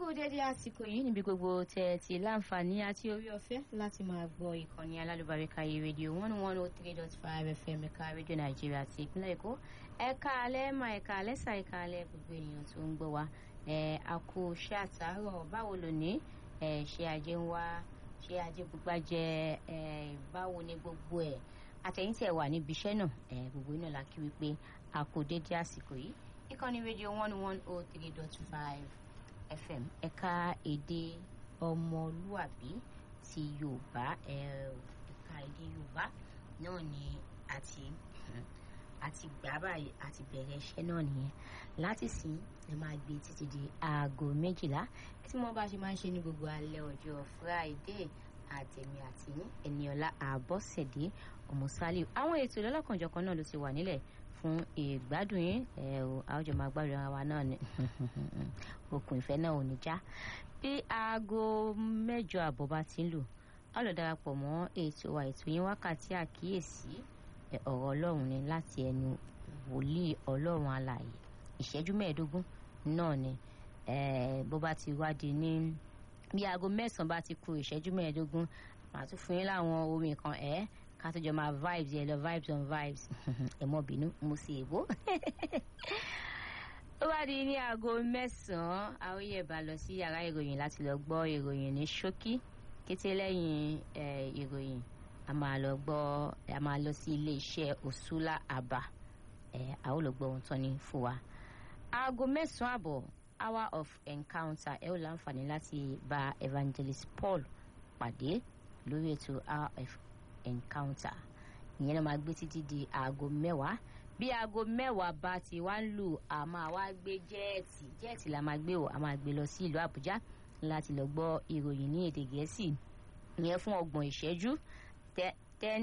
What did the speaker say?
dédé àsìkò yìí níbi gbogbo tẹ̀ ti láǹfààní àti orí ọ̀fẹ́ láti máa gbọ́ ìkànnì alálùbáríkà yìí rédíò one one oh three dot five fm ẹ̀ka rédíò nàìjíríà ti ìpínlẹ̀ èkó ẹ̀ka alẹ́ mà ẹ̀ka alẹ́ sà ẹ̀ka alẹ́ gbogbo ènìyàn tó ń gbọ́ wa ẹ̀ àkó ṣé àtàárọ̀ báwo lò ní ẹ̀ ṣé ajé ń wá ṣé ajé gbogbo jẹ ẹ̀ báwo ni gbogbo ẹ̀ àtẹ̀yìntẹ̀ wà níbi iṣẹ́ náà ẹ̀ gbogbo iná la kí wípé àkó dédé àsìkò yìí ìkànnì rédíò one one oh three dot five fm ẹ̀ka èdè ọmọlúàbí ti yorùbá ẹ̀ka èdè yorùbá náà ni àti àti gbà báyìí àti bẹ̀rẹ̀ iṣẹ́ náà nìyẹn láti sìn ẹ máa gbé títí di aago méjìlá tí wọ́n bá ṣe máa ń ṣe ní gbogbo alẹ́ ọjọ́ friday àtẹ̀mí àti ẹniọlá àbọ̀sẹ̀dé ọmọsálíù àwọn ètò ìlọ́lọ́kanjọ̀kan náà ló ti wà nílẹ̀ fún ìgbádùn yín ẹ o àwùjọ máa gbádùn ara wa náà ni okùn ìfẹ́ náà ò ní já bí aago mẹ́jọ àbọ̀ bá ti ń lù á lọ darapọ̀ mọ́ ètò wa ètò yín wákàtí àkíyèsí ọ̀rọ̀ ọlọ́run ni láti ẹnu wòlíì ọlọ́run alààyè ìṣẹ́jú mẹ́ẹ̀ẹ́dógún náà ni bó bá ti wádìí ní bí aago mẹ́sàn-án bá ti kù ìṣẹ́jú mẹ́ẹ̀ẹ́dógún màá tún fún yín láwọn orin kan ẹ̀ ká tó jọ máa vibes yẹn lọ vibes on vibes ẹ mọ bínú mo sì èbó ó bá di ní aago mẹ́sàn-án àwọn yẹ̀ bá lọ sí yàrá ìròyìn láti lọ gbọ́ ìròyìn ní ṣókí kété lẹ́yìn ìròyìn a máa lọ gbọ́ a máa lọ sí ilé iṣẹ́ òṣùlá àbá a ó lọ gbọ́ ohun tán ní fún wa aago mẹ́sàn-án àbọ̀ hour of encounter ẹ ó láǹfààní láti bá evangelist paul pàdé lórí ètò hour of encounter ìyẹn náà máa gbé títí di aago mẹ́wàá bí aago mẹ́wàá bá ti wá ń lù a máa wá gbé jẹ́ẹ̀tì jẹ́ẹ̀tì la máa gbé o a máa gbé lọ sí ìlú àbújá láti lọ gbọ́ ìròyìn ní èdè gẹ̀ẹ́sì ìyẹn fún ọgbọ̀n ìṣẹ́jú